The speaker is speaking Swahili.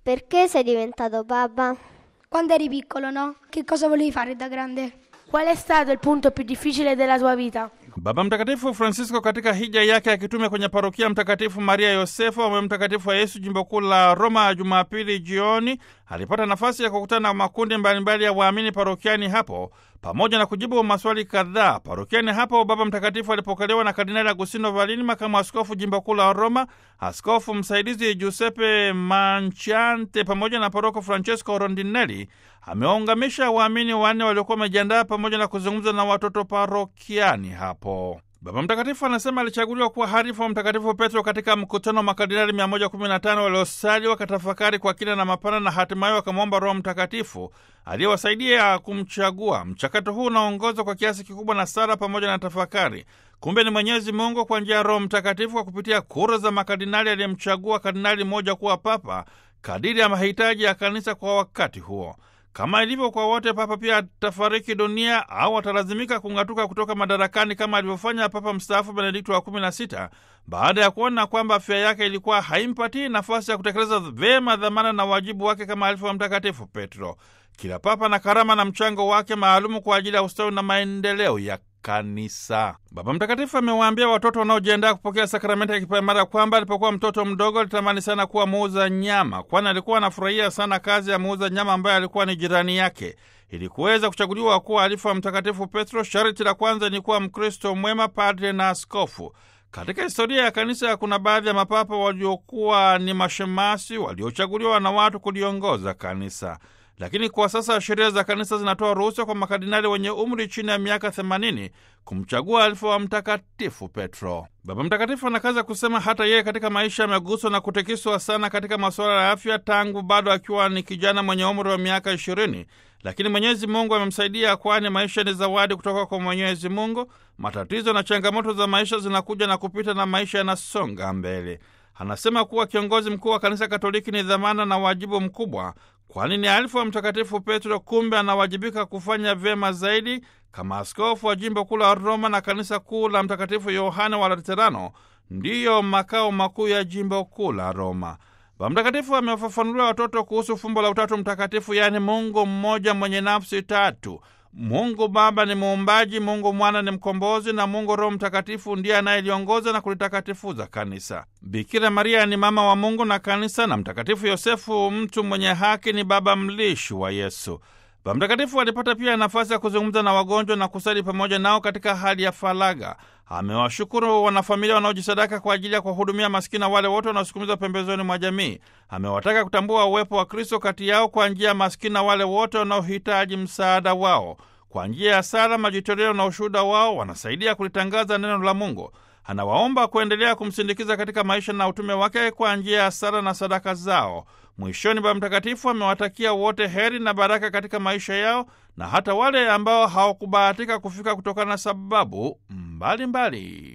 Perché sei diventato papa? Quando eri piccolo, no? Che cosa volevi fare da grande? Qual è stato il punto più difficile della tua vita? Baba Mtakatifu Francisco katika hija yake akitume kwenye parokia Mtakatifu Maria Yosefu wa Mtakatifu wa Yesu jimbo kuu la Roma Jumapili jioni alipata nafasi ya kukutana na makundi mbalimbali ya waamini parokiani hapo pamoja na kujibu maswali kadhaa. Parokiani hapo Baba Mtakatifu alipokelewa na Kardinali Agustino Valini, makamu askofu jimbo kuu la Roma, askofu msaidizi Giuseppe Manchante pamoja na paroko Francesco Rondinelli. Amewaungamisha waamini wanne waliokuwa wamejiandaa pamoja na kuzungumza na watoto parokiani hapo. Baba Mtakatifu anasema alichaguliwa kuwa harifu wa Mtakatifu Petro katika mkutano wa makardinali 115 waliosali wakatafakari kwa kina na mapana na hatimaye wakamwomba Roho Mtakatifu aliyewasaidia kumchagua. Mchakato huu unaongozwa kwa kiasi kikubwa na sala pamoja na tafakari. Kumbe ni Mwenyezi Mungu kwa njia ya Roho Mtakatifu kwa kupitia kura za makardinali aliyemchagua kardinali mmoja kuwa papa kadiri ya mahitaji ya kanisa kwa wakati huo. Kama ilivyo kwa wote, papa pia atafariki dunia au atalazimika kung'atuka kutoka madarakani kama alivyofanya Papa mstaafu Benedikto wa kumi na sita baada ya kuona kwamba afya yake ilikuwa haimpatii nafasi ya kutekeleza vyema dhamana na wajibu wake kama alifu wa Mtakatifu Petro. Kila papa na karama na mchango wake maalumu kwa ajili ya ustawi na maendeleo ya kanisa. Baba Mtakatifu amewaambia watoto wanaojiandaa kupokea sakramenti ya kipaimara kwamba alipokuwa mtoto mdogo alitamani sana kuwa muuza nyama, kwani alikuwa anafurahia sana kazi ya muuza nyama ambaye alikuwa ni jirani yake. Ili kuweza kuchaguliwa kuwa alifu wa Mtakatifu Petro, sharti la kwanza ni kuwa Mkristo mwema, padre na askofu. Katika historia ya kanisa kuna baadhi ya mapapa waliokuwa ni mashemasi waliochaguliwa na watu kuliongoza kanisa lakini kwa sasa sheria za kanisa zinatoa ruhusa kwa makardinali wenye umri chini ya miaka 80 kumchagua alifu wa Mtakatifu Petro. Baba Mtakatifu anakaza kusema hata yeye katika maisha ameguswa na kutikiswa sana katika masuala ya afya tangu bado akiwa ni kijana mwenye umri wa miaka 20, lakini Mwenyezi Mungu amemsaidia, kwani maisha ni zawadi kutoka kwa Mwenyezi Mungu. Matatizo na changamoto za maisha zinakuja na kupita na maisha yanasonga mbele. Anasema kuwa kiongozi mkuu wa kanisa Katoliki ni dhamana na wajibu mkubwa, kwani ni alifu wa Mtakatifu Petro. Kumbe anawajibika kufanya vyema zaidi kama askofu wa jimbo kuu la Roma, na kanisa kuu la Mtakatifu Yohane wa Laterano ndiyo makao makuu ya jimbo kuu la Roma. Baba Mtakatifu amewafafanulia watoto kuhusu fumbo la Utatu Mtakatifu, yaani Mungu mmoja mwenye nafsi tatu. Mungu Baba ni muumbaji, Mungu Mwana ni mkombozi, na Mungu Roho Mtakatifu ndiye anayeliongoza na kulitakatifuza kanisa. Bikira Maria ni mama wa Mungu na kanisa, na Mtakatifu Yosefu, mtu mwenye haki, ni baba mlishi wa Yesu. Baba Mtakatifu alipata pia nafasi ya kuzungumza na wagonjwa na kusali pamoja nao katika hali ya faraga. Amewashukuru wanafamilia wanaojisadaka kwa ajili ya kuwahudumia maskini na wale wote wanaosukumizwa pembezoni mwa jamii. Amewataka kutambua uwepo wa Kristo kati yao kwa njia ya maskini na wale wote wanaohitaji msaada wao. Kwa njia ya sala, majitoleo na ushuhuda wao wanasaidia kulitangaza neno la Mungu. Anawaomba kuendelea kumsindikiza katika maisha na utume wake kwa njia ya sala na sadaka zao. Mwishoni, Baba Mtakatifu amewatakia wote heri na baraka katika maisha yao na hata wale ambao hawakubahatika kufika kutokana na sababu mbalimbali mbali.